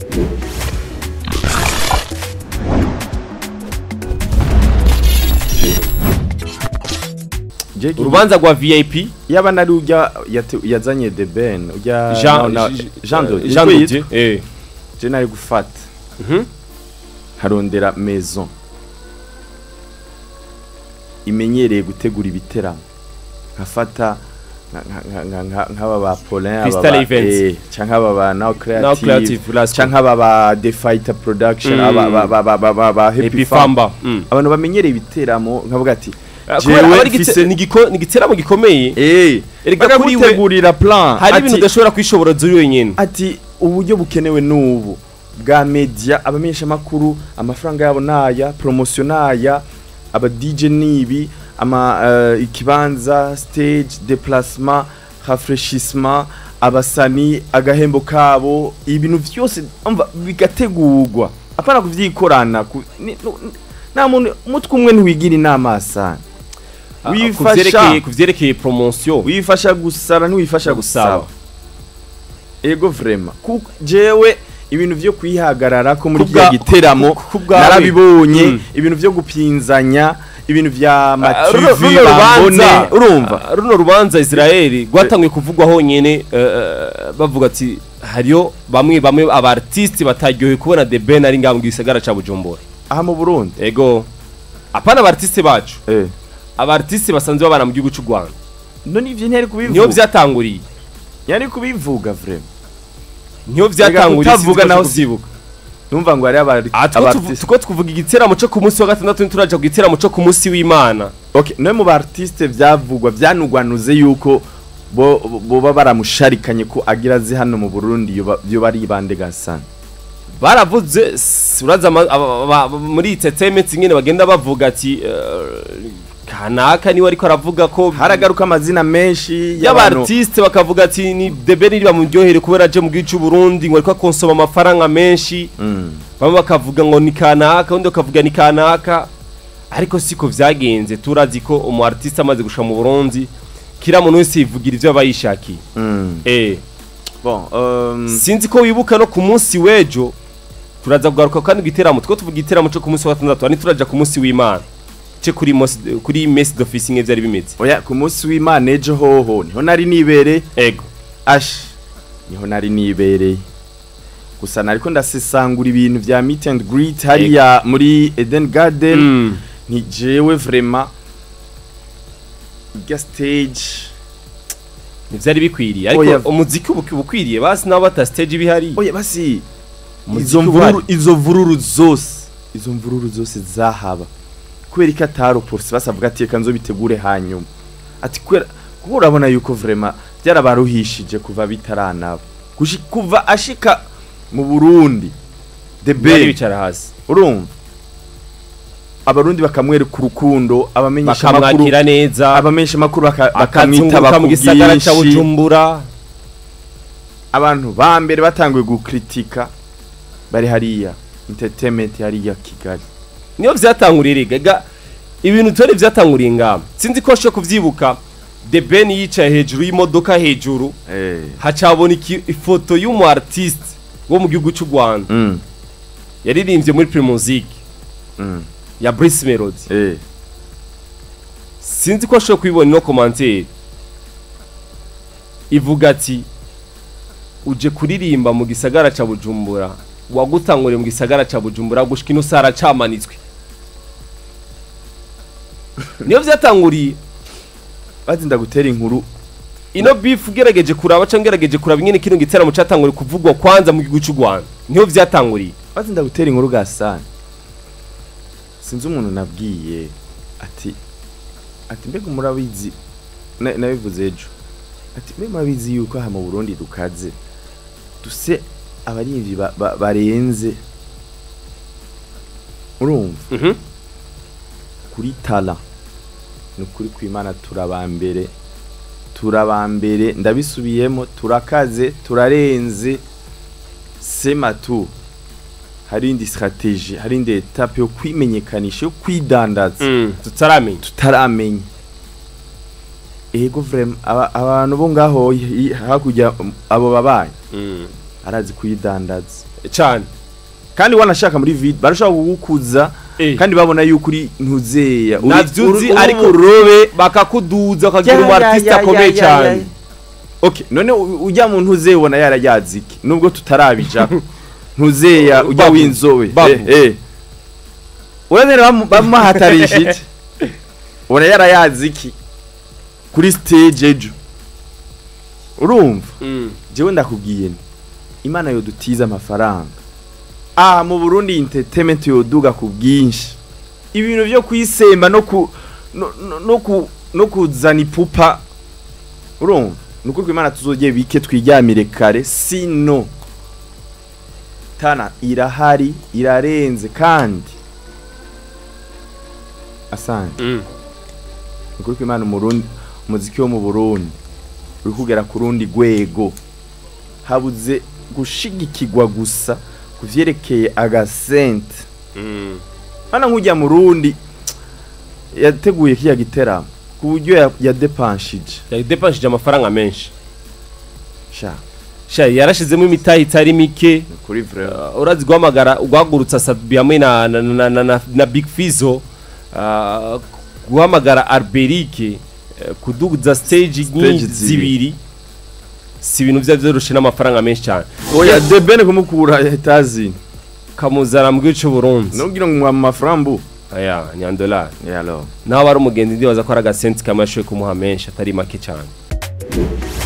Jeki- urubanza rwa vip yaba nari ujya yate- yazanye the ben ujya jean na- na- Jean de jean Niko Dodier, yitwa? eh je nari gufata Mhm. harondera maison imenyereye gutegura ibiteramo nkafata nka- nka- nka- nka- nk'aba ba Paulin aba Crystal ba- Events. eh, canke aba ba Now now Creative creative last canke aba ba The Fighter Production Mm. aba ba- ba- ba- ba- ba- ba Happy happy Farm famba Mm. abantu bamenyereye ibiteramo nkavuga ati Ah, jewe kubera aba ari igite- mfise- ni igiko- ni igiteramo gikomeye eh Erega kuri we bakagutegurira plan hari ati- ibintu udashobora kwishobora uri wenyine ati uburyo bukenewe n'ubu bwa media abamenyesha makuru amafaranga yabo naya promotion naya aba DJ nibi ama eh, ikibanza stage déplacement rafraîchissement abasani agahembo kabo ibintu vyose umva bigategurwa apana kuvyikorana ku- ni- nu- nta muntu umutwe umwe ntiwigira inama sana wifasha kuvyerekeye kuvyerekeye promotion wifasha gusara ntiwifasha Gusaba. gusaba ego vrema kuko jewe ibintu vyo kwihagarara ko muri Kubwa- kiriya giteramo ku- ku bwawe. narabibonye Mm. ibintu vyo gupinzanya ibintu vya Ah, runo- mativi runo bambone rubanza- urumva Ah, runo rubanza Israeli rwatanguye kuvugwa honyene eh, eh, bavuga ati hariyo bamwe bamwe aba artiste bataryohewe kubona The Ben ari ngaho mu gisagara ca Bujumbura aha mu Burundi ego apana aba artiste bacu eh aba artiste basanzwe babana mu gihugu c'u Rwanda none ivyo ntiyari niyo kubivuga vyatanguriye yari kubivuga vrema niyo vyatanguriye kutavuga sinzi ko naho kuvyibuka numva ngo ari abari Ah, two tuvu- tuko tuvuga igiteramo co ku munsi wa gatandatu ntituraja ku giteramo co ku munsi w'Imana okay none mu ba artiste vyavugwa vyanugwanuze yuko bo boba baramusharikanye ko agira azi hano mu Burundi yoba yoba ari bande gasana baravuze s- uraza ama- aba- aba- aba- muri entertainment nyine bagenda bavuga ati eh, kanaka niwe ariko aravuga ko haragaruka amazina menshi y'abantu y'abartiste bakavuga ati ni debe niba muryohere kubera aje mu gihugu cy'u Burundi ngo ariko akonsoma amafaranga menshi Mm. bamwe bakavuga ngo ni kanaka undi bakavuga ni kanaka ariko siko vyagenze turazi ko umu artiste amaze gusha mu Burundi kira muntu wese yivugira ivyo aba yishakiye Mm. eh bon um, sinzi ko wibuka no ku munsi w'ejo turaza kugaruka kandi igiteramo two tuvuga igiteramo cyo ku munsi wa gatandatu ari turaja ku munsi w'imana ce kuri mos kuri mesi d'office nke vyari bimeze oya ku munsi w'imana ejo hoho niho nari nibereye ego ash niho nari nibereye gusa nariko ndasesangura ibintu vya meet and greet hariya muri Eden Garden Mm. ni jewe vraiment irya stage ntivyari bikwiriye ariko Oya. umuziki ubu ubukwiriye basi nabo bata stage bihari oya basi Umuziki izo uhari. mvururu izo mvururu zose izo mvururu zose zahaba kubera ko atari polisi basavuga ati reka nzobitegure hanyuma ati kubera kuko urabona yuko vraiment byarabaruhishije kuva bitaranaba Gushi- kuva ashika mu Burundi the bari bay bicara hasi urumva abarundi bakamwereka urukundo abamenyesha makuru bakamwakira neza abamenyesha makuru baka- bakamwita akazunguruka mu gisagara ca bakubwinshi Bujumbura abantu ba mbere batanguye gukritika bari hariya entertainment hariya Kigali niyo vyatanguriye rega ga ibintu tore vyatanguriye ngama sinzi ko shoko kuvyibuka The Ben yicaye hejuru y'imodoka hejuru eh hacaboneka ifoto y'umu artiste wo mu gihugu cy'u Rwanda mm. yaririmbye muri Primusic Mm. ya Brice Melody eh sinzi ko ashobora kubibona no commentaire ivuga ati uje kuririmba mu gisagara ca Bujumbura wagutanguriye mu gisagara ca Bujumbura gushika ino sara camanitswe niyo vyatanguriye bazinda gutera inkuru ino beef ugerageje kuraba cyangwa ugerageje kuraba ingene kino giteramo catanguriye kuvugwa kwanza mu gihugu cy'u Rwanda niho vyatanguriye bazinda gutera inkuru gasana sinzi umuntu nabwiye ati ati mbega murabizi na- nabivuze ejo ati mbega murabizi yuko aha mu Burundi dukaze duse abarimvyi ba- ba- barenze urumva mhm kuri tala ni ukuri kw'imana turabambere turabambere ndabisubiyemo turakaze turarenze sema tu hari indi strategie hari indi etape yo kwimenyekanisha yo kwidandaza mm. tutaramenya tutaramenya ego vraiment aba- abantu bo ngaho hi- hakurya um, abo babaye mm. arazi kuyidandaza cyane kandi wanashaka muri video barashobora kugukuza Eh. kandi babona yuko uri ntuzeya uri- navyo uri- uzi uri ariko uburobe bakakuduza ukagira Ya, umu ya, artiste ya, akomeye ya, ya, cyane ya. okay none u- ujya mu ntuzeya ubona yarayazi iki nubwo tutarabijako ntuzeya ujya Babu. w'inzobe Babu. eh, eh. urazere bamu- bamuhatarisha iki ubona yarayazi iki kuri stage ejo urumva Mm. jewe ndakubwiye nti imana yodutiza amafaranga aha mu burundi entertainment yoduga ku bwinshi ibintu byo kwisemba no ku no, no, no, ku, no kuzana ipupa urumva ni ukuri ko imana tuzogeye bike twiryamire kare sino tana irahari irarenze kandi asante Mm. ni ukuri ko imana umurundi umuziki wo mu burundi uri kugera ku rundi rwego habuze gushigikirwa gusa ku vyerekeye agasente Mm. hano nk'ujya mu rundi yateguye kiriya giteramo ku buryo ya- yadepanshije yadepanshije amafaranga menshi sha sha yarashizemo imitahe itari mike ni kuri vraiment Uh, urazi guhamagara guhagurutsa sabi hamwe na, na, na, na, na, na big fizo uh, guhamagara arberike uh, kuduza stage Stage nyinshi zibiri. zibiri si ibintu vya vyoroshe n'amafaranga menshi cyane oya debene kumukura etazini kamuzana mu gihugu c'uburundi nugira ngo mu mafaranga bu aya nyandolari yalo naho aba ari umugenzi ndibaza ko ari agasenti kamwe ashoboye kumuha menshi atari make cyane